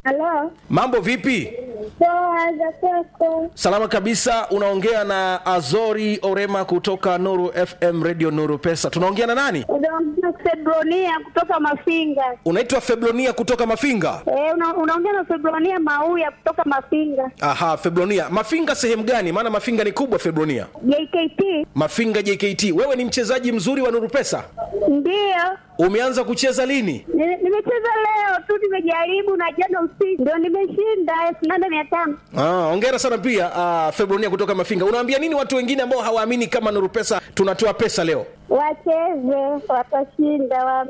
Halo, Mambo vipi? poa za kwako? Salama kabisa. Unaongea na Azori Orema kutoka Nuru FM Radio Nuru Pesa. Tunaongea na nani? Unaongea Febronia kutoka Mafinga. Unaitwa Feblonia kutoka Mafinga. Eh, una, unaongea na Febronia Mauya kutoka Mafinga. Aha, Feblonia. Mafinga sehemu gani? Maana Mafinga ni kubwa Feblonia. JKT Mafinga JKT. Wewe ni mchezaji mzuri wa Nuru Pesa. ndio Umeanza kucheza lini? Ni- nimecheza leo tu, nimejaribu na jana usiku ndio nimeshinda elfu nane mia tano. Ah, hongera sana pia ah, Febronia kutoka Mafinga. Unawaambia nini watu wengine ambao hawaamini kama Nuru Pesa tunatoa pesa leo? Wacheze, watashinda wa